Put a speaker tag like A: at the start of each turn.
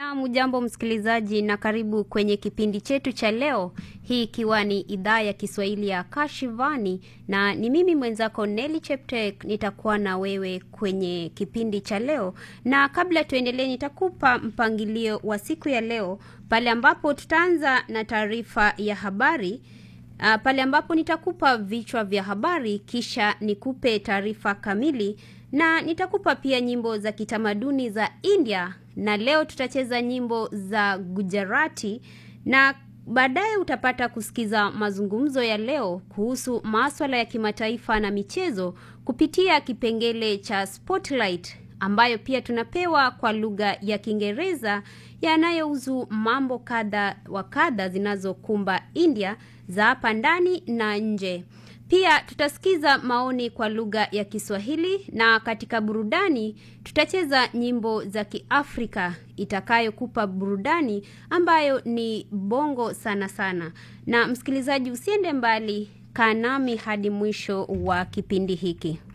A: Naam, jambo msikilizaji, na karibu kwenye kipindi chetu cha leo, hii ikiwa ni idhaa ya Kiswahili ya Kashivani, na ni mimi mwenzako Nelly Cheptek nitakuwa na wewe kwenye kipindi cha leo. Na kabla tuendelee, nitakupa mpangilio wa siku ya leo, pale ambapo tutaanza na taarifa ya habari Uh, pale ambapo nitakupa vichwa vya habari kisha nikupe taarifa kamili na nitakupa pia nyimbo za kitamaduni za India na leo tutacheza nyimbo za Gujarati na baadaye utapata kusikiza mazungumzo ya leo kuhusu maswala ya kimataifa na michezo kupitia kipengele cha Spotlight ambayo pia tunapewa kwa lugha ya Kiingereza yanayohusu mambo kadha wa kadha zinazokumba India za hapa ndani na nje. Pia tutasikiza maoni kwa lugha ya Kiswahili na katika burudani tutacheza nyimbo za Kiafrika itakayokupa burudani ambayo ni bongo sana sana. Na msikilizaji, usiende mbali, kaa nami hadi mwisho wa kipindi hiki.